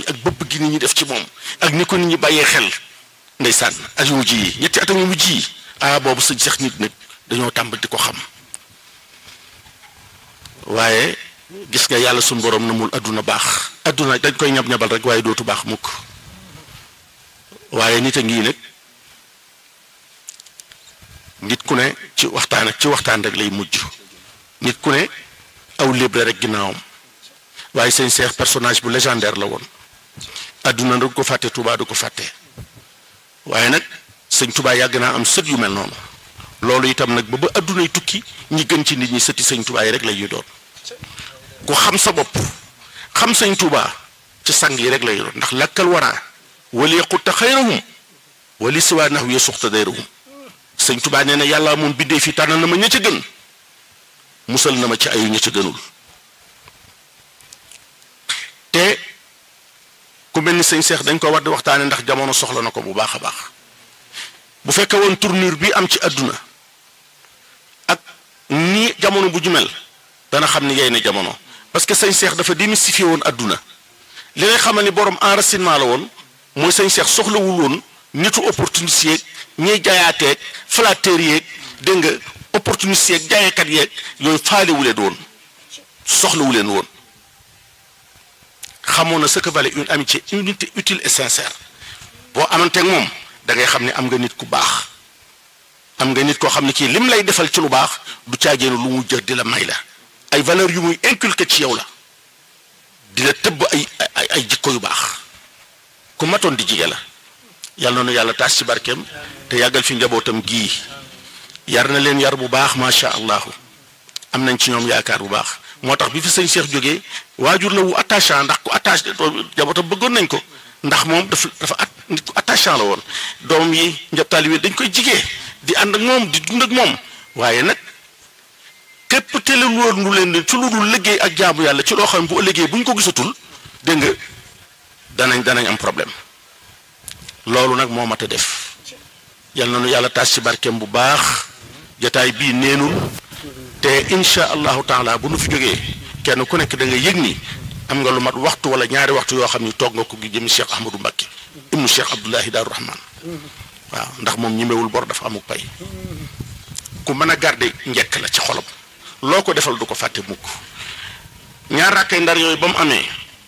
mi ak bëbb gi nit ñi def ci moom ak ni ko nit ñi bàyyee xel ndeysaan ak yu mujj yi ñetti atam yu mujj yi ah boobu sëñ Cheikh nit nag dañoo tàmbali di ko xam waaye gis nga yàlla suñu borom na mul adduna baax adduna dañ koy ñab-ñabal rek waaye dootu baax mukk waaye nit a ngi nag nit ku ne ci waxtaan ak ci waxtaan rek lay mujj nit ku ne aw léeb la rek ginnaawam waaye sëñ Cheikh personnage bu légendaire la woon adduna du ko fàtte Touba du ko fàtte waaye nag sëñ Touba yàgg naa am sët yu mel noonu loolu itam nag ba ba addunay tukki ñi gën ci nit ñi sëti sëñ Touba yi rek la ñuy doon ku xam sa bopp xam sëñ Touba ci sang yi rek lay doon ndax lakkal waraa wali yaqutta xayrahum wali siwaa nax wi suxta dayrahum sëñ Touba nee na yàlla moom bindee fi tànn na ma ña ca gën musal na ma ci ayu ña ca gënul te ku mel ni sëñ Seex dañ ko war di waxtaane ndax jamono soxla na ko bu baax a baax bu fekkee woon tournure bi am ci àdduna ak ni jamono bu ju mel dana xam ni yey na jamono parce que sëñ Seex dafa démystifié woon àdduna li ngay xamal ni borom enracinement la woon mooy sëñ Seex soxlawul woon nitu opportuniste yeeg ñiy jaayateeg flatteur yeeg dégg nga opportuniste yeeg jaayekat yeeg yooyu faalewu leen woon soxlawu leen woon xamoon na ce que valait une amitié unité utile et sincère boo amanteeg moom da ngay xam ne am nga nit ku baax am nga nit koo xam ne kii lim lay defal ci lu baax du caageenu lu mu jël di la may la ay valeurs yu muy inculqué ci yow la di la tëbb ay ay ay jikko yu baax ku matoon di jige la yàlla noonu yàlla taas ci barkeem te yàggal fi njabootam gii yar na leen yar bu baax macha allah am nañ ci ñoom yaakaar bu baax moo tax bi fi sëñ Cheikh jógee waajur la wu attachant ndax ku attaché njabootam bëggoon nañ ko ndax moom dafa dafa at nit ku attachant la woon doom yi njab taalibe dañ koy jigee di ànd ak moom di dund ak moom waaye nag képp tele woon lu leen ci lu dul liggéey ak jaamu yàlla ci loo xam ne bu ëllëgee bu ñu ko gisatul dégg nga danañ danañ am problème loolu nag moo mat a def yal na nu yàlla taas ci barkeem bu baax jataay bii neenul te insha allahu taala bu nu fi jógee kenn ku nekk da nga yëg ni am nga lu mat waxtu wala ñaari waxtu yoo xam ni toog nga ko gi jëmi Cheikh Ahmadou Mbacké ibnu Cheikh Abdoulahi Daaru Rahman waaw ndax moom ñimewul bor dafa amuk pay ku mën a garder njekk la ci xolam loo ko defal du ko fàtte mukk ñaar rakkay ndar yooyu ba mu amee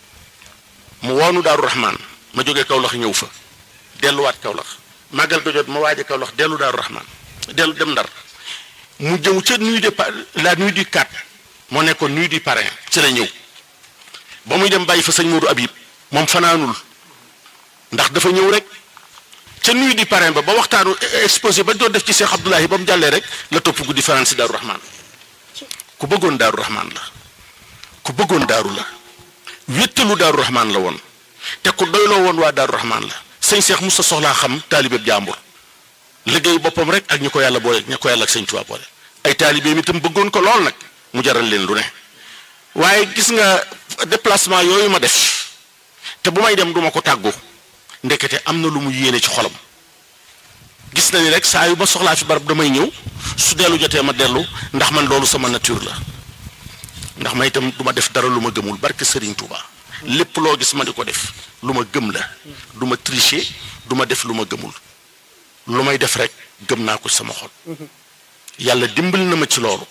mu woonu Daaru Rahman ma jógee Kawlax ñëw fa delluwaat Kawlax màggal ga jot ma waaje Kawlax dellu Daaru Rahman dellu dem ndar mu jëw ca nuit de la nuit du 4 moo nekkoon nuit du parrain ci la ñëw ba muy dem bàyyi fa sëñ Modou Habib moom fanaanul ndax dafa ñëw rek ca nuit du parrain ba ba waxtaanu exposé ba doon def ci Cheikh Abdoulahi ba mu jàllee rek la topp guddi fanaan si Daaru Rahman ku bëggoon Daaru Rahman la ku bëggoon daaru la wéttalu Daaru Rahman la woon te ku doyloo woon waa Daaru Rahman la sëñ Cheikh Moussa soxlaa xam taalibeeb jàmbur liggéey boppam rek ak ñi ko yàlla boole ñi ko yàlla ak sëñ Tuubaa boole ay taalibeem itam bëggoon ko lool nag mu jaral leen lu ne waaye gis nga déplacement yooyu ma def te bu may dem duma ko tàggu ndekete am na lu mu yéene ci xolam gis na ni rek saa yu ma soxlaa fi barab damay ñëw su dellu jotee ma dellu ndax man loolu sama nature la ndax ma itam du ma def dara lu ma gëmul barke Serigne Touba lépp loo gis ma di ko def lu ma gëm la du ma tricher du ma def lu ma gëmul lu may def rek gëm naa ko sama xol yàlla dimbali na ma ci loolu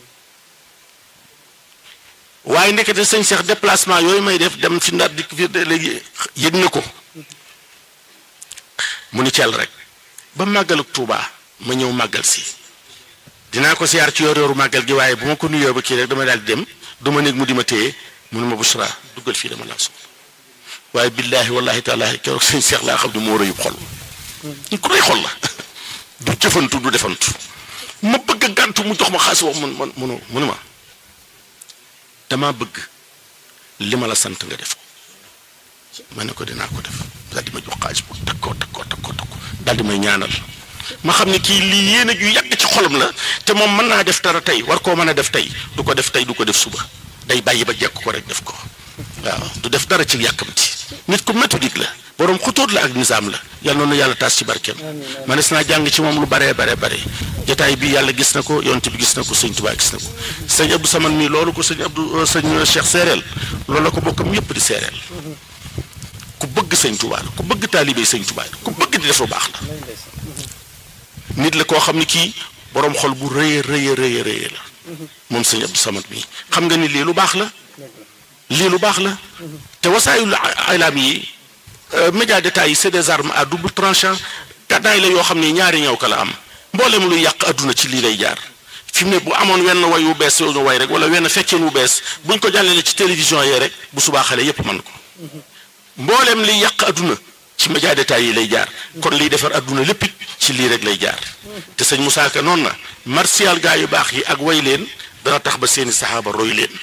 waaye ndekete sëñ Cheikh déplacement yooyu may def dem fi ndar dikk fi léegi yëg na ko mu ni cel rek ba màggal ak Touba ma ñëw màggal si dinaa ko siyaar ci yor yoru màggal gi waaye bu ma ko nuyoo ba kii rek dama daal di dem du ma néeg mu di ma téye mu ne ma Bouchra duggal fii dama laa soxla waaye billaahi wallaahi taalaa keroog sëñ Cheikh laa xam ne moo rëyub xol ñu ko rëy xol la du jëfantu du defantu ma bëgg a gàntu mu jox ma xaalis wax mun man munu munu ma dama bëgg li ma la sant nga def ko ma ne ko dinaa ko def daal di ma jox xaalis bu takkoo takkoo takkoo takkoo daal di may ñaanal ma xam ne kii lii yéene ju yàgg ci xolam la te moom mën naa def dara tey war koo mën a def tey du ko def tey du ko def suba day bàyyi ba jekk ko rek def ko waaw du def dara ci yàkkamti nit ku méthodique la borom xutóot la ak nizaam la yal noonu yàlla taas ci barkeem manes naa jàng ci moom lu baree bare bare jotaay bi yàlla gis na ko yonte bi gis na ko sëñ Tuubaa gis na ko sëñ Abdou Saman mii loolu ko sëñ Abdou sëñ Cheikh séeréel loolu la ko bokkam yépp di séeréel ku bëgg sëñ Tuubaa la ku bëgg taalibe sëñ Tuubaa la ku bëgg di def lu baax la nit la koo xam ne kii boroom xol bu rëy rëy rëy rëy la moom sëñ Abdou Samad mi xam nga ni lii lu baax la lii lu baax la te wasaayul ilaam yi média d'état yi c'est des armes à double tranchant gàddaay la yoo xam ne ñaari ñëw ka la am mboolem luy yàq adduna ci lii lay jaar fi mu ne bu amoon wenn way wu bees yoo ñu way rek wala wenn fecceen wu bees buñ ko jàllale ci télévision yee rek bu subaa xale yépp mën ko mboolem liy yàq adduna ci média d'état yi lay jaar kon liy defar adduna lépp it ci lii rek lay jaar te sëñ Moussa Ka noonu na martial gaa yu baax yi ak way leen dana tax ba seeni saxaaba roy leen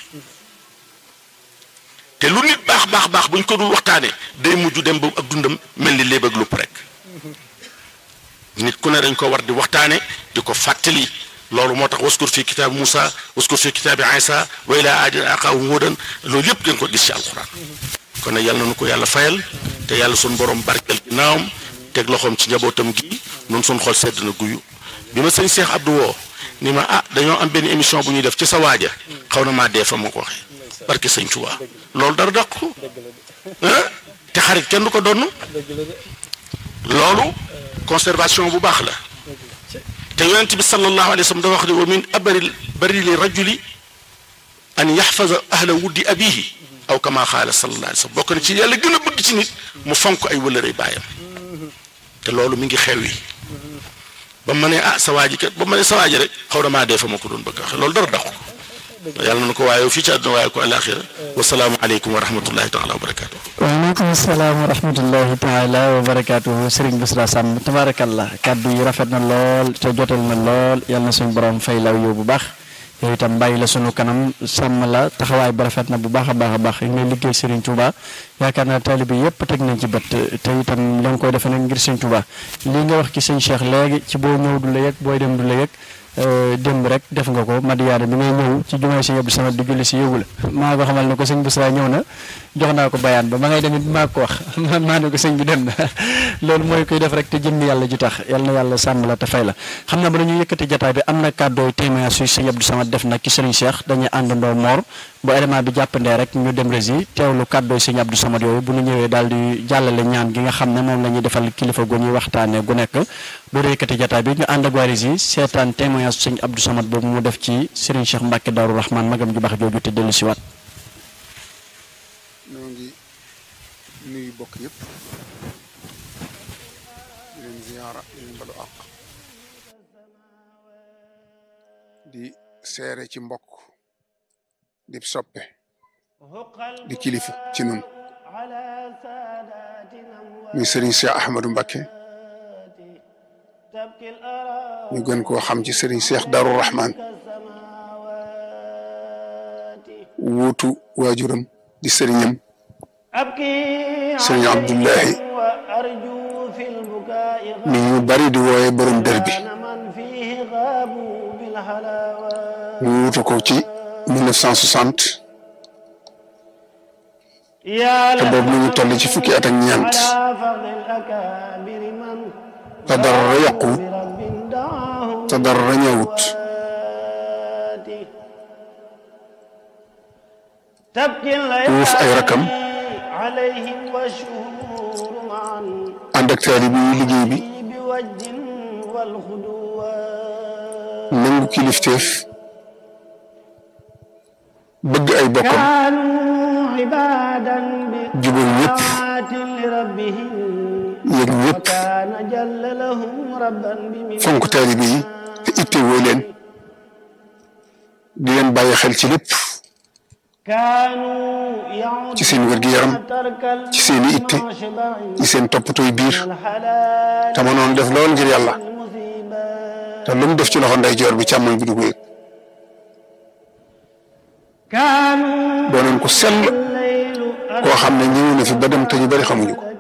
te lu nit baax baax baax buñ ko dul waxtaane day mujj dem ba ak dundam mel ni léeb ak lupp rek nit ku ne dañ ko war di waxtaane di ko fàttali loolu moo tax waskur fi kitaabi Moussa waskur fi kitaabi Isa wa ilaa aadin axaahum huudan loolu yëpp ngeen ko gis ci alxuraan kon nag yàlla na nu ko yàlla fayal te yàlla suñ borom barkeel ginnaawam teg loxoom ci njabootam gi nun suñ xol sedd na guyu bi ma sëñ Cheikh Abdou woo ni ma ah dañoo am benn émission bu ñuy def ci sa waaja xaw na maa dee fa ma ko waxee barke sëñ Tuubaa loolu dara dàq ko te xarit kenn du ko donn loolu conservation bu baax la te yonent bi sallallahu alayhi wa sallam dafa wax ne wa min abari bari li rajuli an yaxfaza ahla wuddi abihi aw kama xaala sallallahu alayhi wa sallam bokk na ci yàlla gën a bëgg ci nit mu fonk ay wëlërëy baayam te loolu mi ngi xew yi ba ma ne ah sa waaji kat ba ma ne sa waaji rek xaw na maa dee fa ma ko doon bëgg waxe loolu dara dàqu ko yàlla na ko waaye fii ci àdduna waaye ko alaxira wasalaamu aleykum wa rahmatullahi taala wa barakaatu. waaleykum salaam wa rahmatullahi taala wa barakaatu Serigne Bassirou Samb tabaarakallah kàddu yi rafet na lool te jotal na lool yal na suñu borom fay law yow bu baax yow itam bàyyi la sunu kanam sàmm la taxawaay ba rafet na bu baax a baax a baax ñu ngi liggéey Serigne Touba yaakaar naa taalibe yëpp teg nañ ci bët te itam la nga koy defee nag ngir Serigne Touba lii nga wax ci sëñ Cheikh léegi ci boo ñëw du la yëg booy dem du la yëg. démb rek def nga ko Madiyaana bi ngay ñëw ci jumaay sëñ Abdou Samad di julli si yëgu la maa ko xamal ne ko sëñ Bassirou ñëw na jox naa ko bayaan ba ma ngay demit maa ko wax maa ne ko sëñ bi dem na loolu mooy koy def rek te jëmmi yàlla ji tax yal na yàlla sàmm la te fay la xam naa ba dañuy yëkkati jataay bi am na kàddooy témoignage suy sëñ Abdou Samad def nag ci sëriñ Cheikh dañuy àndandoo moor bu élément bi jàppandee rek ñu dem rési teewlu kàddooy sëñ Abdou Samad yooyu bu ñu ñëwee daal di jàllale ñaan gi nga xam ne moom la ñuy defal kilifa gu ñuy waxtaane gu nekk doo yëkkati jataay bi ñu ànd ak waa rési seetaan témoignage sëñ Abdou Samad boobu mu def ci sëriñ Cheikh Mbacke Darou Rahman magam ju baax jooju te dellu si waat ñoo ngi nuyu bokk yëpp di leen ziyaara di leen balu àq di seere ci mbokk di soppe di kilifa ci nun muy sëriñ Cheikh Ahmadou Mbacké ñu gën koo xam ci sëriñ Cheikh Darou Rahman wuutu waajuram di sëriñam sëriñ Abdullahi mi ñu bari di wooye borom dër bi mu wuutu ko ci 1960 te boobu mi ngi toll ci fukki at ak ñeent te dara yàquwut te dara ñëwut wuuf ay rakam ànd ak taalibe yi liggéey bi nangu kilifteef bëgg ay bokkam jubal ñëpp yëg ñëpp fonk taalibe yi te itte woo leen di leen bàyyi xel ci lépp ci seen wér-gi-yaram ci seen i itte ci seen toppatooy biir te mënoon def lool ngir yàlla te lu mu def ci loxo ndeyjoor bi càmmoñ bi du ko yëg doonoon ko sell koo xam ne ñëw na fi ba dem te ñu bari xamuñu ko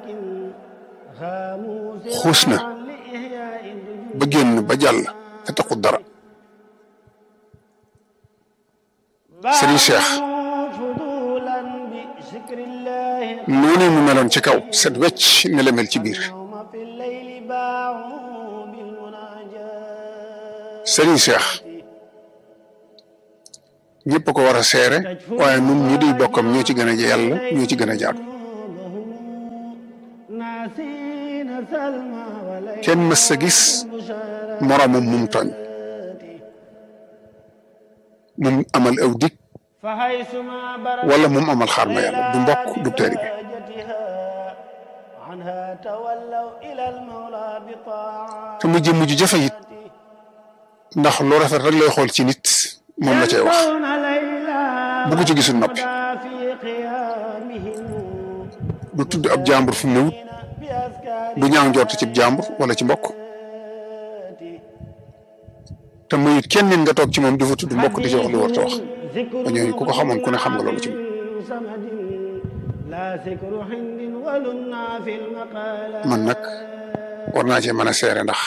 xuus na ba génn ba jàll te taxut dara Serigne Cheikh noonu mu meloon ci kaw set wecc ne la mel ci biir Serigne Cheikh ñëpp ko war a seere waaye nun ñi di bokkam ñoo ci gën a yàlla ñoo ci gën a jaadu kenn mës sa gis moroomam mum tooñ mum amal aw dig wala mum amal xaar ma yàlla du mbokk du teeri bi te mujj mujj jafe it ndax lu rafet rek lay xool ci nit moom la cay wax bu ko ci gisul noppi du tudd ab jàmbur fu mu newut du ñaaw njort ci jàmbur wala ci mbokk te mayut kenn nit nga toog ci moom di fa tudd mbokk di ci wax lu war ta wax ba ñooñu ku ko xamoon ku ne xam nga loolu ci moom man nag war naa cee mën a seere ndax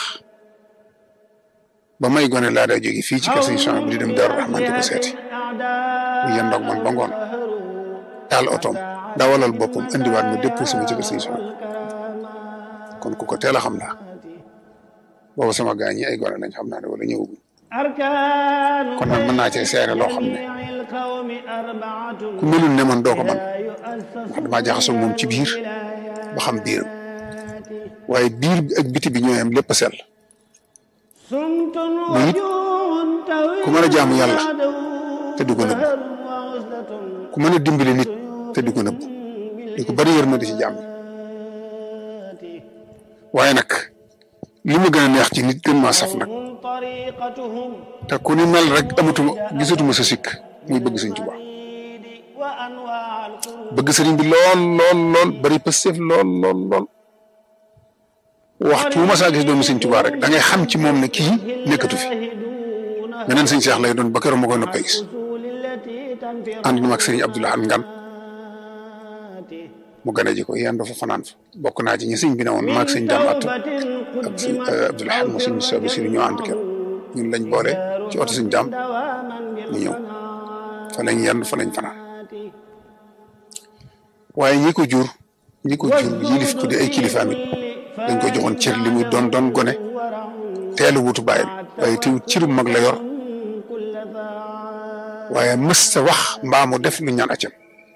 ba may gone laa daa jóge fii ci kër sëñ Sonia bu di dem Daaru Rahman di ko seeti bu yendoog man ba ngoon taal otoom dawalal boppam indiwaat ma dépp sama ci kër sëñ Sonia kon ku ko teel a xam laa boobu sama gaañ yi ay gone lañ xam naa ne wala ñëwaguñ kon nag mën naa cee seere loo xam ne ku melul ne man doo ko man ndax damaa jaxasoo moom ci biir ba xam biiram waaye biir bi ak biti bi ñooy am lépp a sell mu it ku mën a jaamu yàlla te du ko nëbb ku mën a dimbali nit te du ko nëbb di ko bari yërmande ci jaam waaye nag li ma gën a neex ci nit gën maa saf nag te ku ni mel rek amatuma gisatuma sa sikk muy bëgg sëñ Tuubaa bëgg sëriñ bi lool lool lool bari pësteef lool lool lool waxtu wu ma saa gis doomu sëñ Tuubaa rek da ngay xam ci moom ne kii nekkatu fi beneen sëñ Seex lay doon ba keroog ma koy noppee gis ànd na ak sëriñ Abdoulaye Ngan mu gane ji ko yéen dafa fanaan fa bokk naa ci ñi sëñ bi ne woon maag sëñ Dame Atta ak sëñ Abdoulaye mu sëñ Sobi si ñoo ànd keroog ñun lañ boole ci oto sëñ Dame ñu ñëw fa lañ yendu fa lañ fanaan waaye ñi ko jur ñi ko jur yilif ko di ay kilifaam it dañ ko joxoon cër li muy doon doon gone teelu wutu bàyyam waaye teewut cëru mag la yor waaye mës sa wax mbaa mu def lu ñaan accam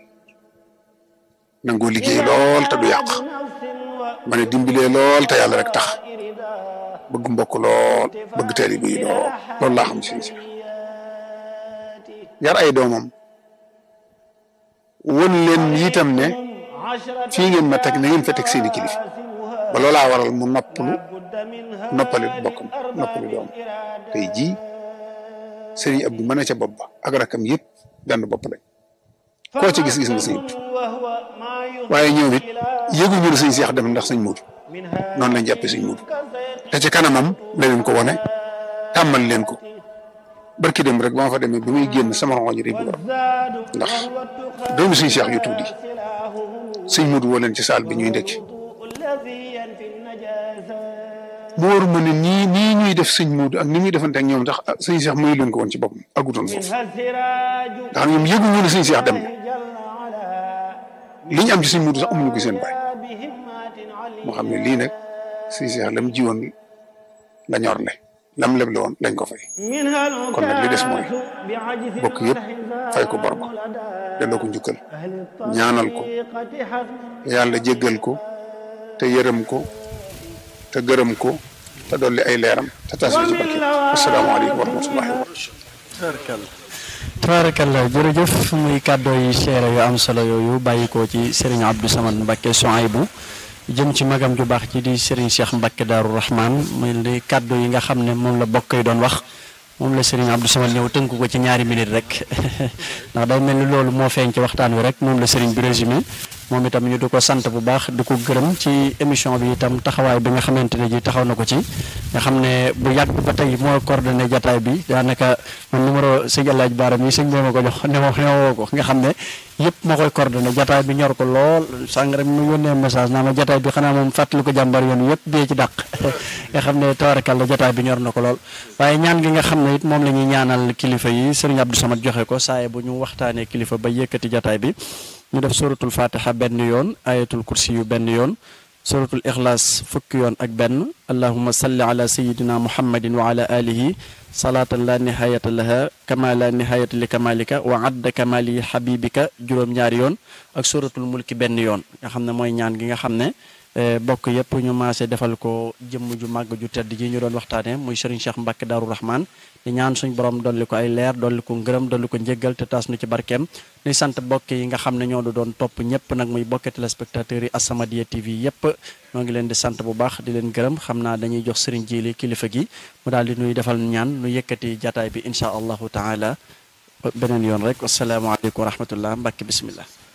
nangoo liggéey lool te du yàq ma ne dimbilee lool te yàlla rek tax bëgg mbokk lool bëgg taalibe yi lool loolu laa xam si si yar ay doomam won leen itam ne fii ngeen ma teg na ngeen fa teg seeni kilif ba loolaa waral mu noppalu noppali bokkam noppalu doom tey jii sëriñ Abdou mën a ca bopp ba ak rakam yëpp benn bopp lañ koo ci gis-gis nga sëñ waaye ñoom it yëguñu ne sëñ Seex dem ndax sëñ Muudu noonu lañ jàppee sëñ Muudu te ci kanamam la leen ko wane tàmmal leen ko barki dem rek ba ma fa demee bi muy génn sama rongoñ rek bu ndax doomu sëñ Seex yu tuuti sëñ Muudu woo leen ci saal bi ñuy ndekki mu war ma ne nii nii ñuy def sëñ Muudu ak ni muy defante ak ñoom ndax sëñ Seex mayu leen ko woon ci boppam agutoon foofu ndax ñoom yëguñu ne sëñ Seex dem na li ñu am ci sëñ Muudu sax amuñu ko seen baay moo xam ne lii nag sëñ Seex lam jiwoon la ñor le lam leble woon lañ ko fay kon nag li des mooy bokk yëpp fay ko bor ba delloo ko njukkal ñaanal ko yàlla jéggal ko te yërëm ko te gërëm ko te dolli ay leeram te tas ci barke asalaamaaleykum wa rahmatullahi wa barakatuh tabarakallah jërëjëf muy kàddoo yi seere yu am solo yooyu bàyyi ko ci Serigne Abdou Samad Mbacke Souaïbou jëm ci magam ju baax ci di Serigne Cheikh Mbacke Darou Rahman muy li kàddu yi nga xam ne moom la bokk yi doon wax moom la Serigne Abdou Samad ñëw tënk ko ci ñaari minute rek ndax day mel ni loolu moo feeñ ci waxtaan wi rek moom la Serigne bi résumé moom itam ñu di ko sant bu baax di ko gërëm ci émission bi itam taxawaay bi nga xamante ne ji taxaw na ko ci nga xam ne bu yàgg ba tey moo coordonné jataay bi daanaka man numéro sëñ Alaaj Baaram yi sëñ boo ma ko jox ne ma ne ko nga xam ne yëpp moo koy coordonné jataay bi ñor ko lool sàng rek mu yónnee message naa ma jataay bi xanaa moom fàttali ko jàmbar yoon yëpp bee ci dàq nga xam ne tawarakalla jataay bi ñor na ko lool waaye ñaan gi nga xam ne it moom la ñuy ñaanal kilifa yi sëriñ Abdou Samad joxe ko saaye bu ñu waxtaanee kilifa ba yëkkati jataay bi ñu def suratul fatiha benn yoon ayatul kursi yu benn yoon suratul ixlaas fukki yoon ak benn allahuma salli ala sayidina muhammadin wa ala alihi salaatan la nihayata laha kama la nihayata li kamalika wa adda kamali habibika juróom-ñaari yoon ak suratul mulki benn yoon nga xam ne mooy ñaan gi nga xam ne bokk yëpp ñu maase defal ko jëmm ju màgg ju tedd ji ñu doon waxtaane muy Serigne Cheikh Mbacke Darou Rahman di ñaan suñ borom dolli ko ay leer dolli ko ngërëm dolli ko njéggal te taas nu ci barkeem nuy sant bokk yi nga xam ne ñoo doon topp ñëpp nag muy bokk téléspectateurs yi As-Samadiyya TV yëpp ñoo ngi leen di sant bu baax di leen gërëm xam naa dañuy jox Serigne Jili kilifa gi mu daal di nuy defal ñaan nu yëkkati jataay bi incha allahu taala beneen yoon rek wasalaamaaleykum wa rahmatullah Mbacke bismillah